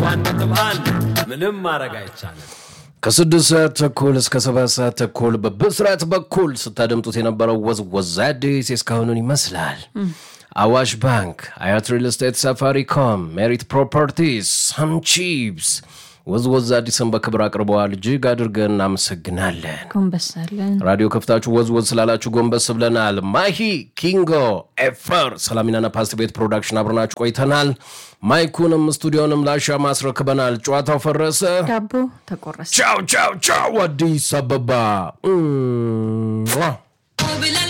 ሰባት ነጥብ አንድ ምንም ማድረግ አይቻልም። ከስድስት ሰዓት ተኩል እስከ ሰባት ሰዓት ተኩል በብስራት በኩል ስታደምጡት የነበረው ወዝወዝ አዲስ እስካሁኑን ይመስላል። አዋሽ ባንክ፣ አያት ሪል ስቴት፣ ሳፋሪኮም፣ ሜሪት ፕሮፐርቲስ፣ ሳንቺፕስ ወዝወዝ አዲስን በክብር አቅርበዋል። እጅግ አድርገን እናመሰግናለን። ጎንበስ አለን። ራዲዮ ከፍታችሁ ወዝወዝ ስላላችሁ ጎንበስ ብለናል። ማሂ ኪንጎ ኤፈር ሰላሚናና ፓስት ቤት ፕሮዳክሽን አብረናችሁ ቆይተናል። ማይኩንም ስቱዲዮንም ላሻ ማስረክበናል። ጨዋታው ፈረሰ። ዳቦ ተቆረሰ። ቻው ቻው ቻው። አዲስ አበባ